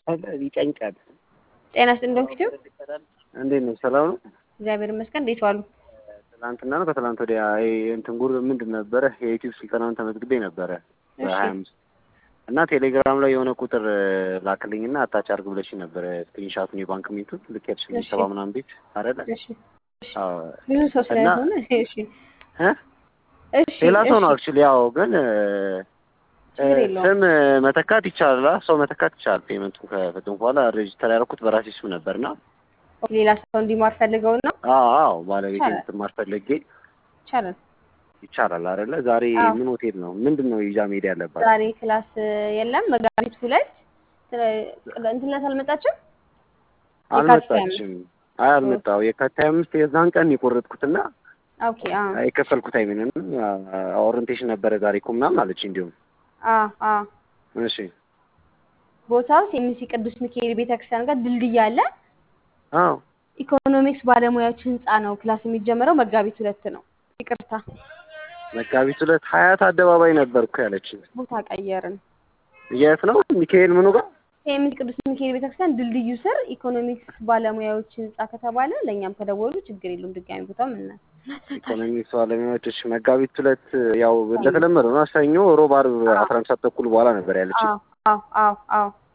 ይጨንቃል። ጤና ይስጥልኝ ዶክተር። እንዴት ነው? ሰላም ነው? እግዚአብሔር ይመስገን። እንዴት ዋሉ? ትናንትና ነው ከትናንት ወዲያ ይሄ እንትን ጉር ምንድን ነበረ የዩቲዩብ ስልጠናውን ተመዝግቤ ነበረ በሀያ አምስት እና ቴሌግራም ላይ የሆነ ቁጥር ላክልኝና አታች አርግ ብለሽ ነበረ ስክሪንሻቱን የባንክ ሚንቱን ልክ ያልሽልኝ ሰባ ምናምን ቤት አይደለ? እሺ ብዙ ሰው ስለሆነ እሺ እሺ ሌላ ሰው ነው እሺ፣ አክቹሊ ያው ግን ችግር የለውም። ስም መተካት ይቻላል። ሰው መተካት ይቻላል። ፔመንቱን ከፈጽሙ በኋላ ሬጅስተር ያደረኩት በራሴ ስም ነበርና ሌላ ሰው እንዲማር ፈልገው ነው አዎ አዎ ባለቤቴ ይቻላል። እንድትማር ፈልጌ ይቻላል። ይቻላል አይደለ? ዛሬ አዎ። ምን ሆቴል ነው ምንድን ነው ይዛ መሄድ ያለባት? ዛሬ ክላስ የለም። መጋቢት ሁለት እንትነት አልመጣችም። የካቲት ሃያ አልመጣችም። አይ አልመጣው የካቲት ሃያ አምስት የዛን ቀን የቆረጥኩትና ኦኬ አ የከፈልኩት አይሚንም ኦሪንቴሽን ነበረ ዛሬ እኮ ምናምን አለች። እንዲሁም አ አ እሺ ቦታው ሴሚሲ ቅዱስ ሚካኤል ቤተክርስቲያን ጋር ድልድይ አለ። አዎ ኢኮኖሚክስ ባለሙያዎች ህንፃ ነው። ክላስ የሚጀምረው መጋቢት ሁለት ነው። ይቅርታ መጋቢት ሁለት ሀያት አደባባይ ነበርኩ ያለችኝ። ቦታ ቀየርን። የት ነው ሚካኤል ምኑ ጋር? ሴሚሲ ቅዱስ ሚካኤል ቤተክርስቲያን ድልድዩ ስር ኢኮኖሚክስ ባለሙያዎች ህንፃ ከተባለ ለእኛም ከደወሉ ችግር የለውም። ድጋሚ ቦታ ምን ኢኮኖሚክስ ባለሙያዎች እሺ፣ መጋቢት ሁለት ያው እንደተለመደው ነው። ሰኞ፣ ሮብ፣ ዓርብ አስራ አንድ ሰዓት ተኩል በኋላ ነበር ያለችኝ። አዎ አዎ አዎ አዎ